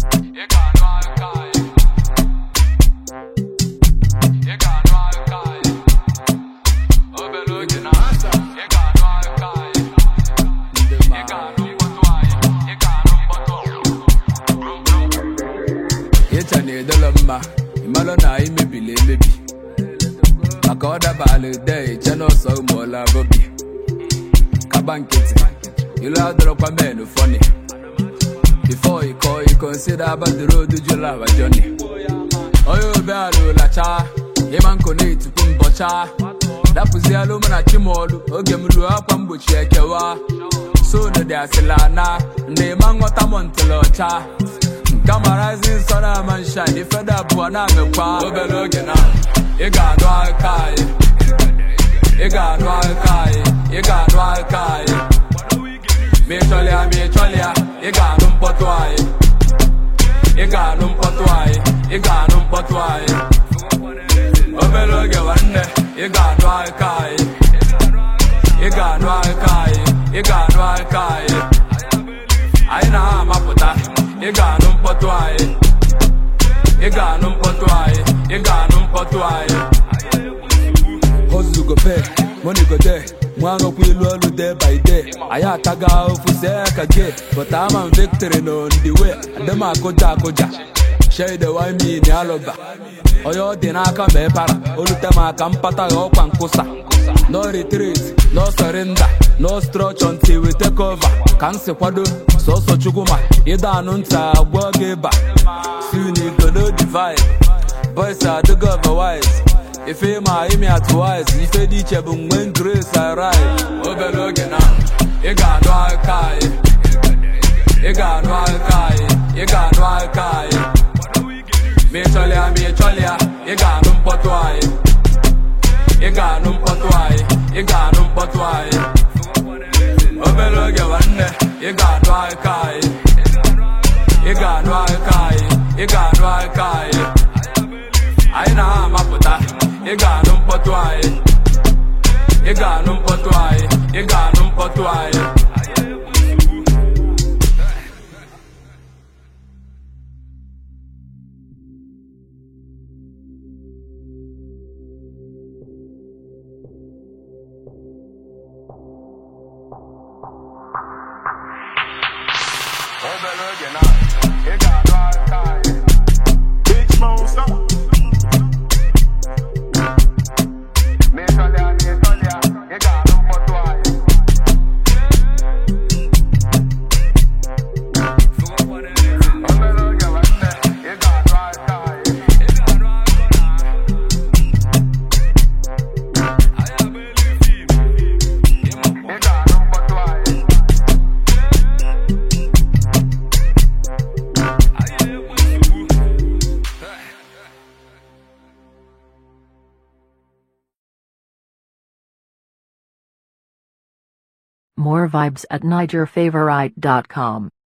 ị ga-anụ aka anyị ị ga-anụ aka anyị obere oge na ị ga-anụ aka anyị ị ga-anụ mkpọtụ anyị ị ga-anụ mkpọtụ ịcha na-edolo mma ịmalụ na anyị mebiri emebi maka ọ dabala de iche n'ọsọ ụmụọla bobi kaba nkịtị ilu adọrọkwa men fọni before you call you consider about the road jụrụ awa journey onye obe alụla chaa ịma nkụ na-etupu mbọcha dapụzialụ mụ na chimọlụ oge m ruo akwa mgbochi ekewa sodo dị asịla na ndị ịma nghọta m ntịla ọcha Kamarazi nsọ na ama nsha ndị feda abụọ na-amekwa obere oge na ị ga-anụ aka anyị ị ga-anụ aka anyị ị ga-anụ aka anyị ma ị chọlịa ma ị chọlịa ị ga-anụ mkpọtụ anyị ị ga-anụ mkpọtụ anyị ị ga-anụ mkpọtụ anyị obere oge nwanne ị ga-anụ aka anyị ị ga-anụ aka anyị ị ga-anụ aka anyị anyị na-amapụta ị ga-anụ mkpọtụ anyị ị ga-anụ mkpọtụ anyị ị ga-anụ mkpọtụ anyị hustle go pay money go there nwanokwu ilu olu day by day anyị ataga ofu see ka gay but ama m victory no the way adịm akụja akụja shade wine ni alụba onye ọ dị n'aka ma ịpara olute m aka mpata ya ọkwa nkwụsa no retreat no surrender no stretch until we take over ka m si kwado sọsọ chukwu ma ịdọ anụ ntị agwọ gị ịba soon you go know the vibe boys adịgo otherwise ife ma imi atụwise ife dị iche bụ mgbe grace arrive obere oge na ị ga-anụ aka anyị ị ga-anụ aka anyị ị ga-anụ aka anyị ma ị chọlịa ma ị chọlịa ị ga-anụ mkpọtụ anyị ị ga-anụ mkpọtụ anyị ị ga-anụ mkpọtụ anyị obere oge nwanne ị ga-anụ aka anyị ị ga-anụ aka anyị ị ga-anụ aka anyị anyị na-amapụta ị ga-anụ mkpọtụ anyị ị ga-anụ mkpọtụ anyị ị ga-anụ mkpọtụ anyị obere oge na ị ga-anụ aka anyị Big Smosa. ma ị chọlịa ma ị chọlịa ị ga-anụ mkpọtụ anyị obere oge nwanne ị ga-anụ aka anyị ị ga-anụ mkpọtụ anyị More vibes at NigerFavorite.com.